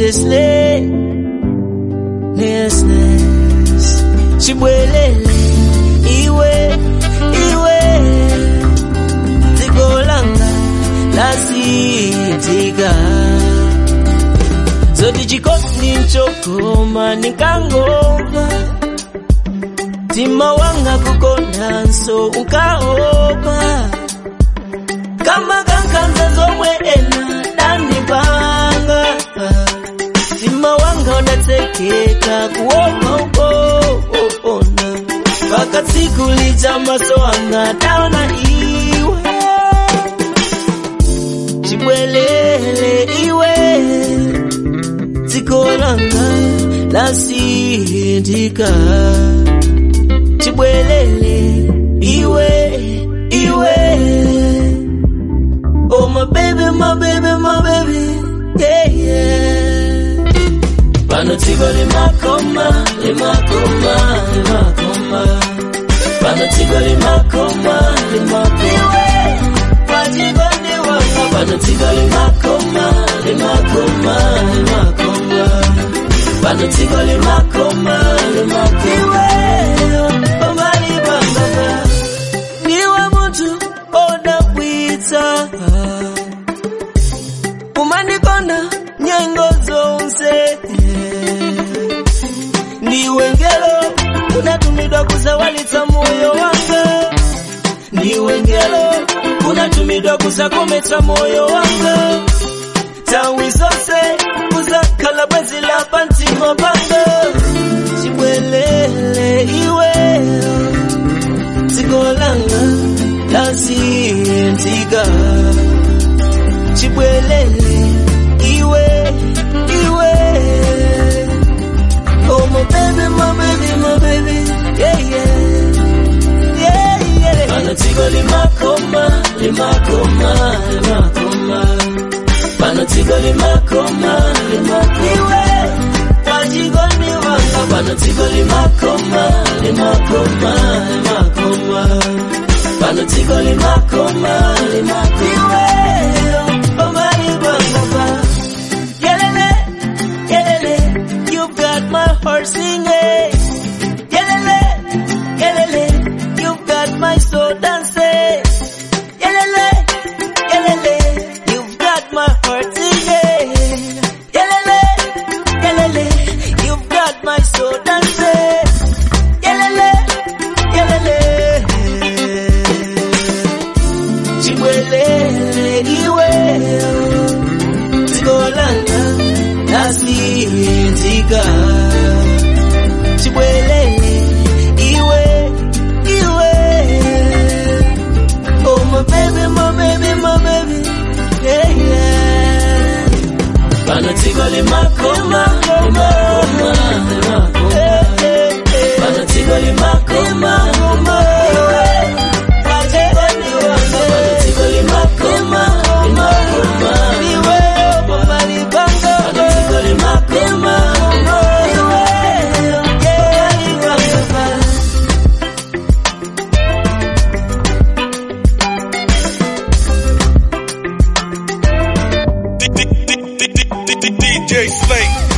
Nestle, Nesnes, Chibwelele, iwe, iwe, Tigolanga, lasitika. Zoti chikondi nchokoma nikangova Tima wanga kukonda nso ukaopa Kama kankanza zomwe ena dandipanga Tima wanga unatekeka kuopa uko ona Paka siku lija maso anga daona iwe Chibwelele iwe Tikolanga lasindika Chibwelele iwe iwe Oh my baby my baby my baby yeah yeah Pano tigo limakoma limakoma limakoma Pano tigo limakoma limakoma Pajigo ni wanga Pano tigo limakoma limakoma limakoma Pano tigo limakoma limakoma Omali banga Niwe muntu odabwitsa Umanikonda nyengo zonse Ndiwe ngelo unatumidwa kuzawalitsa moyo wanga Ndiwe ngelo unatumidwa kuzakometsa moyo wanga Tawi zonse kuzakhala bwezi la pantima panga Chibwelele iwe Tikolanga lasintika Chibwelele iwe iwe Oh my baby my baby my baby yeah yeah yeah yeah Pano tigo limakoma limakoma limakoma Pano tigo limakoma limakoma iwe Wajigo ni wanga Pano tigo limakoma limakoma limakoma Pano tigo limakoma limakoma iwe Omari banga Yelele, yelele, you've got my heart singing. Yelele, yelele, you've got my soul dancing. Yelele, yelele, you've got my heart singing. Yelele, yelele, you've got my soul dancing. Yelele, yelele. Chibwelele, iwe tikolanga lasintika chibwelele iwe iwe oh my baby my baby my baby yeah yeah Bana tigo limakoma limakoma limakoma Bana tigo limakoma limakoma Bana tigo limakoma limakoma Iwe mama libanga Bana tigo limakoma Iwe yeah libanga DJ Slate.